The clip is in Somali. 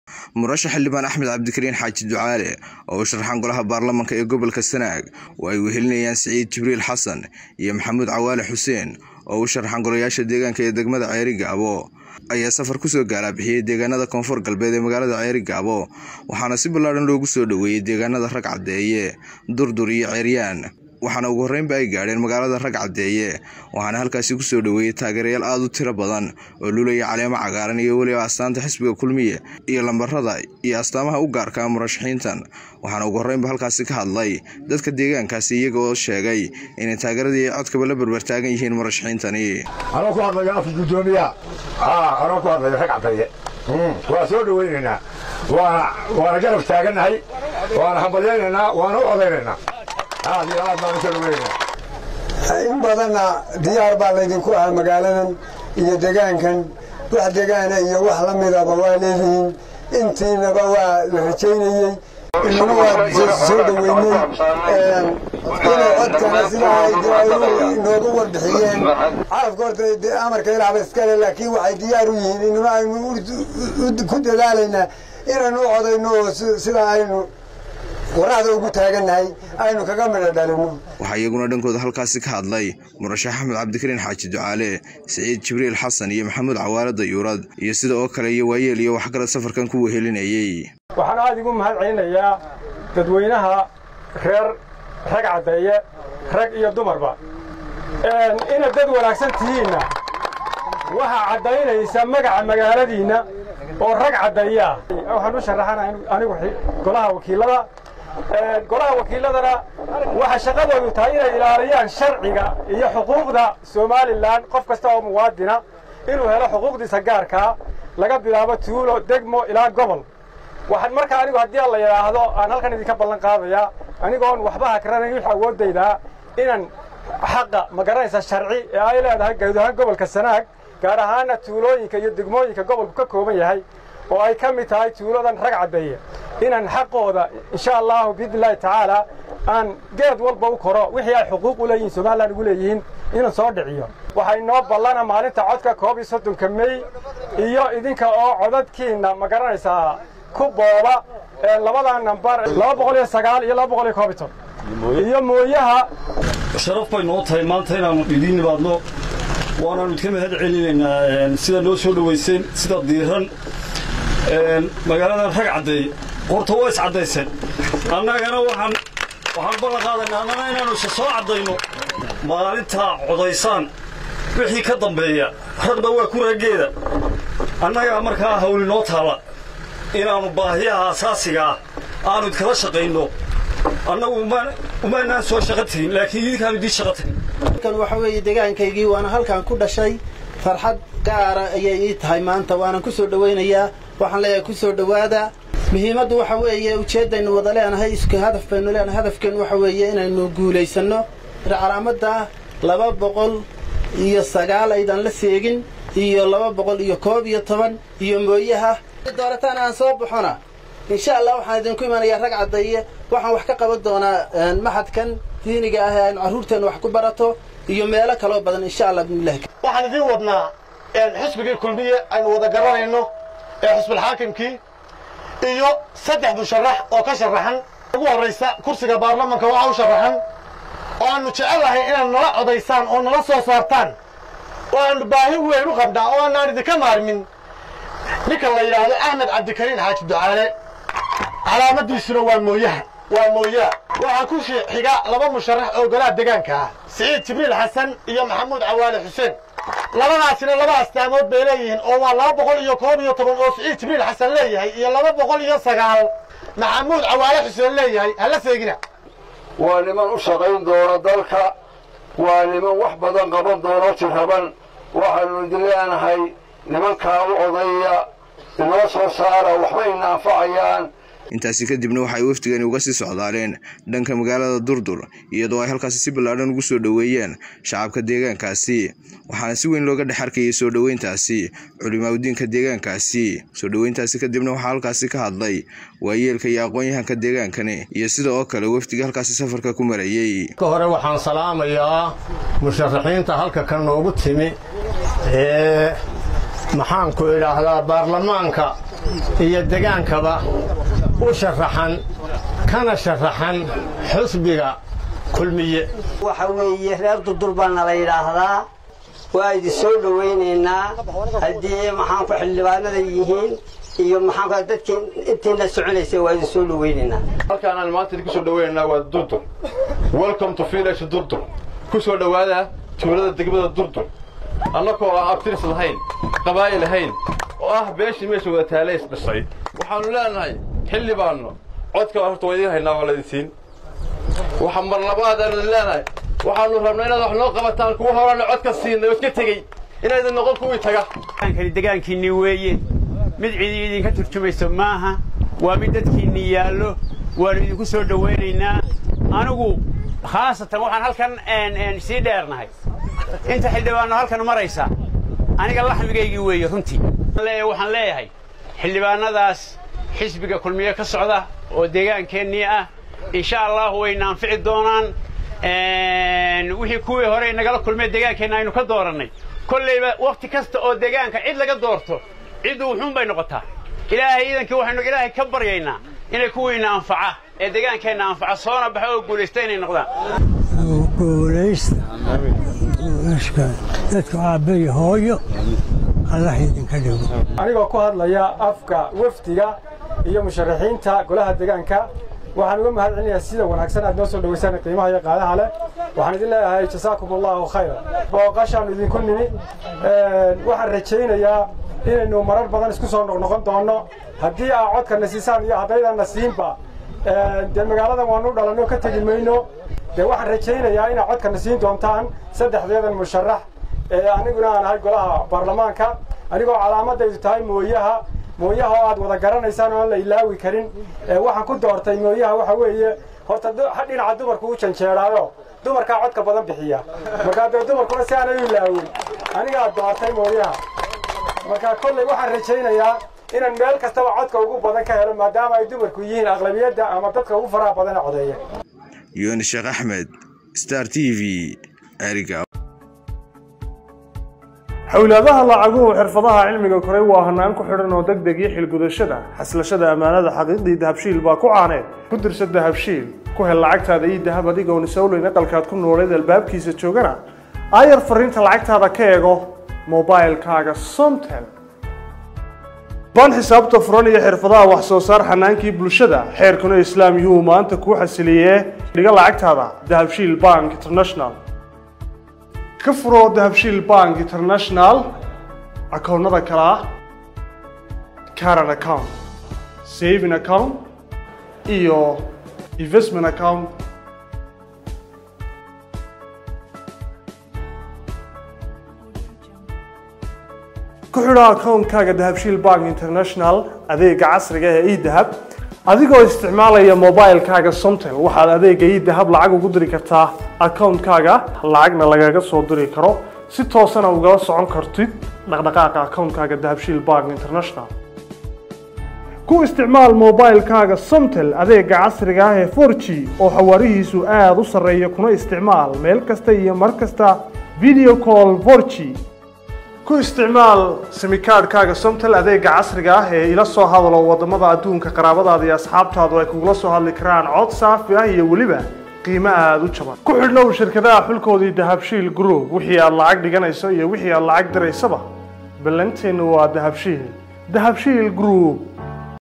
murashax xildhibaan axmed cabdikariin xaaji ducaale oo u sharaxan golaha baarlamanka ee gobolka sanaag oo ay wehelinayaan siciid jibriil xasan iyo maxamuud cawaale xuseen oo u sharaxan golayaasha deegaanka ee degmada ceeri gaabo ayaa safar kusoo gaalabixiyey deegaanada koonfur galbeed ee magaalada ceeri gaabo waxaana si ballaadhan loogu soo dhoweeyey deegaanada rag caddeeye durdur iyo ceeryaan waxaana ugu horreynba ay gaadheen magaalada rag caddeeye waxaana halkaasi kusoo dhoweeyey taageerayaal aada u tiro badan oo lulaya caleemo cagaaran iyo weliba astaanta xisbiga kulmiye iyo lambarada iyo astaamaha u gaarka murashaxiintan waxaana ugu horreynba halkaasi ka hadlay dadka deegaankaasi iyaga oo sheegay inay taageeradii codkaba la berbertaagan yihiin murashaxiintani anoo ku hadlaya afka guddoomiya anoo ku hadlaya rag caddeeye waa soo dhoweynaynaa waana garab taagannahay waana hambalyaynaynaa waana u codaynaynaa aad iyo aad baan u soo dhoweynaynaa in badanna diyaar baa laydinku ahaa magaaladan iyo degaankan wax degaana iyo wax la midaba waa leedihiin intiinaba waa la rajaynayey inana waa soo dhoweynay inay codkana sidaa inoogu warbixiyeen carafka horta amarka ilaahba iskale laakiin waxay diyaar u yihiin inuna aynu ku dadaalaynaa inaynu u codayno oo sidaa aynu waraxda ugu taagannahay aynu kaga midho dhalino waxaa iyaguna dhankooda halkaasi ka hadlay murashax axmed cabdikariin xaaji ducaale siciid jibriil xasan iyo maxamuud cawaale dayuurad iyo sida oo kale iyo waayeel iyo waxgarad safarkan ku wehelinayey waxaan aada igu mahad celinayaa dadweynaha reer rag caddeeye rag iyo dumarba inaad dad wanaagsan tihiinna waxaa caddaynaysa magaca magaaladiinna oo rag caddeeyaa waxaan u sharaxana anigu golaha wakiilada golaha wakiiladana waxaa shaqadoodu tahay inay ilaaliyaan sharciga iyo xuquuqda somalilan qof kasta oo muwaadina inuu helo xuquuqdiisa gaarkaa laga bilaabo tuulo degmo ilaa gobol waxaan markaa anigu haddii la yidhaahdo aan halkan idinka ballan qaadayaa anigoon waxba hakranayn wix awooddaydaa inaan xaqa magaranaysa sharci ee ay leedahay guud ahaan gobolka sanaag gaar ahaana tuulooyinka iyo degmooyinka gobolku ka kooban yahay oo ay ka mid tahay tuuladan rag caddeeye inaan xaqooda insha allahu biidni illaahi tacaala aan geed walba u koro wixii ay xuquuq u leeyihiin somalilan ugu leeyihiin inaan soo dhiciyo waxay noo ballana maalinta codka koob iyo soddonka mey iyo idinka oo codadkiinna ma garanaysaa ku booba labadaa nambar laba boqol iyo sagaal iyo laba boqol iyo koob iyo ton iyo mooyaha sharaf bay noo tahay maanta inaannu idiin nimaadno waanaannu idka mahad celinaynaa sida noo soo dhowayseen sida diiran magaaladan rag caddeey horta waa is caddayseen annagana waxaan waxaan ballan qaadaynaa annana inaannu isa soo caddayno maalintaa codaysaan wixii ka dambeeya ragna waa ku raggeeda annagaa markaa hawli noo taalla inaannu baahiyaha asaasiga ah aannu idkala shaqayno annagu umaanaan soo shaqo tegin laakiin idinkaanu idiin shaqo tegin halkan waxa weeye degaankaygii waana halkan ku dhashay farxad gaara ayay ii tahay maanta waanan ku soo dhowaynayaa waxaan leeyahay ku soo dhowaada muhiimaddu waxa weeye ujeeddaynu wada leenahay isku hadaf baynu leenahay hadafkeennu waxa weeye inaynu guulaysanno calaamadda laba boqol iyo sagaal aydan la seegin iyo laba boqol iyo koob iyo toban iyo mooyaha doorataan aan soo baxona insha allah waxaan idinku imanayaa rag caddeeye waxaan wax ka qaban doonaa maxadkan diiniga ah ee aynu carruurteenna wax ku barato iyo meelo kaloo badan insha allah bimillahi waxaan idiin wadnaa xisbigii kulmiye aynu wada garanayno ee xusbulxaakimkii iyo saddex musharax oo ka sharaxan ugu horraysa kursiga baarlamanka waxaa u sharaxan oo aannu jecelahay inaad nala codaysaan oo nala soo saartaan oo aannu baahi weyn u qabnaa oo aanaan idinka maarmin ninka la yidhaahdo axmed cabdikariin xaaji ducaale calaamadiisuna waa mooyaha waa mooyaa waxaa ku xiga laba musharax oo golaha degaanka ah siciid jibriil xasan iyo maxamuud cawaale xuseen labadaasina laba astaamood bay leeyihiin oo waa laba boqol iyo koob iyo toban oo siciid jibriil xasan leeyahay iyo laba boqol iyo sagaal maxamuud cawaale xuseen leeyahay hala seegina waa niman u shaqayn doona dalka waa niman wax badan qaban doona jiraban waxaannu idin leenahay nimankaa u odaya inoo soo saara waxba ina anfacayaan intaasi kadibna waxay wafdigani uga sii socdaaleen dhanka magaalada durdur iyadoo ay halkaasi si ballaadhan ugu soo dhoweeyeen shacabka deegaankaasi waxaana si weyn looga dhex arkayay soo dhoweyntaasi culimaaudiinka deegaankaasi soo dhoweyntaasi kadibna waxaa halkaasi ka hadlay waayeelka iyo aqoon-yahanka deegaankani iyo sida oo kale wafdiga halkaasi safarka ku marayey ka hore waxaan salaamayaa musharaxiinta halka ka noogu timi ee maxaanku idhaahdaa baarlamaanka iyo degaankaba u sharaxan kana sharaxan xusbiga kulmiye waxa weeye reer durdur baana la yidhaahdaa waa idin soo dhowaynaynaa haddii maxaanku xildhibaanada yihiin iyo maxaanku dadkii intiina soconaysay waa idin soo dhowaynaynaa halkaanaan maanta idinku soo dhowaynaynaa waa durdur welcome to village durdur ku soo dhowaada tuulada degmada durdur annagoo aan abtiris lahayn qabaa'il lahayn oo ah beeshii meesha wada taalays dhisay waxaannu leenahay xilli baannu codka horta waa idiin haynaa waa laydin siin waxa mar labaad aanu idin leenahay waxaannu rabnaa inaad wax noo qabataan kuwa horaanna codka siinay oo iska tegey inaydin noqon kuwii taga kani degaankiinni weeye mid cidi idinka turjumayso maaha waa mid dadkiinni yaallo waannu idinku soo dhowaynaynaa anigu khaasatan waxaan halkan sii dheernahay inta xildhibaanno halkan maraysa aniga laxmigaygii weeye runtii waxaan leeyahay xildhibaannadaas xisbiga kulmiye ka socda oo deegaankeenii ah insha allahu wayna anfici doonaan wixii kuwii hore nagala kulmee deegaankeenna aynu ka doorannay kollayba wakhti kasta oo deegaanka cid laga doorto ciddu wuxuun bay noqotaa ilaahay iidankii waxaynu ilaahay ka baryaynaa inay kuwiina anfaca ee deegaankeenna anfaca soona baxa oo guulaysta inay noqdaan guulaysta dadku aabbayo hooyo allah idinka dhigo anigoo ku hadlaya afka wafdiga iyo musharaxiinta golaha deegaanka waxaan uga mahad celinayaa sida wanaagsan aad noo soo dhawaysaan qiimaha iyo qaadaha leh waxaan idin leeyahay jasaakum allahu khayra booqashaan idinku nimi waxaan rajaynayaa inaynu marar badan isku soo noqnoqon doonno haddii aa codkana siisaan iyo haddaydanna siinba dee magaaladan waanu dhalanno ka tegi mayno dee waxaan rajaynayaa inaad codkana siin doontaan saddexdeedan musharax ee aniguna aan ahay golaha baarlamaanka anigoo calaamadaydu tahay mooyaha mooyaha oo aad wada garanaysaan oo aan la ilaawi karin waxaan ku doortay mooyaha waxa weeye horta dhinaca dumarku u janjeeraayo dumarkaa codka badan bixiya markaa dee dumarkuna si aanay u ilaawin anigaa doortay mooyaha marka kolley waxaan rajaynayaa inaan meel kastaba codka ugu badan ka helo maadaama ay dumarku yihiin aqlabiyadda ama dadka ugu faraha badan ee codeeya yuuni sheekh axmed star t v eriga xowlaadaha lacaguhu xirfadaha cilmiga koray waa hanaan ku xidhan oo deg deg iyo xilgudashada xaslashada ammaanada xaqiiqdii dahabshiil baa ku caaneed ku dirsa dahabshiil ku hel lacagtaada iyo dahab adigoon isowleyn aqalkaad ku nooleed albaabkiisa joogana aayar fariinta lacagtaada ka eego mobailkaaga somtel baan xisaabta furan iyo xirfadaha wax soo saar xanaankii bulshada xeerkuna islaam yuhu maanta kuu xasiliyee dhiga lacagtaada dahabshiil bank international ka furo dahabshiil bank international akoonnada kale ah caran account saving account iyo investment account ku xidho akoonkaaga dahabshiil bank international adeega casriga ee edahab adigoo isticmaalaya mobilkaaga somtel waxaad adeega edahab lacag ugu diri kartaa akoonkaaga lacagna lagaga soo diri karo si toosana ugala socon kartid dhaqdhaqaaqa akoonkaaga dahabshiil bank international ku isticmaal mobilkaaga somtel adeega casriga ah ee 4g oo xawaarihiisu aada u sarreeya kuna isticmaal meel kasta iyo mar kasta video call 4g ku isticmaal simikaadhkaaga somtel adeega casriga ah ee ila soo hadalo wadamada adduunka qaraabadaada iyo asxaabtaadu ay kugula soo hadli karaan cod saafi ah iyo weliba qiimo aada u jaban ku xidhnow shirkadaha xulkoodii dahabshiil group wixii aad lacag dhiganayso iyo wixii aad lacag diraysaba ballanteennu waa dahabshiil dahabshiil group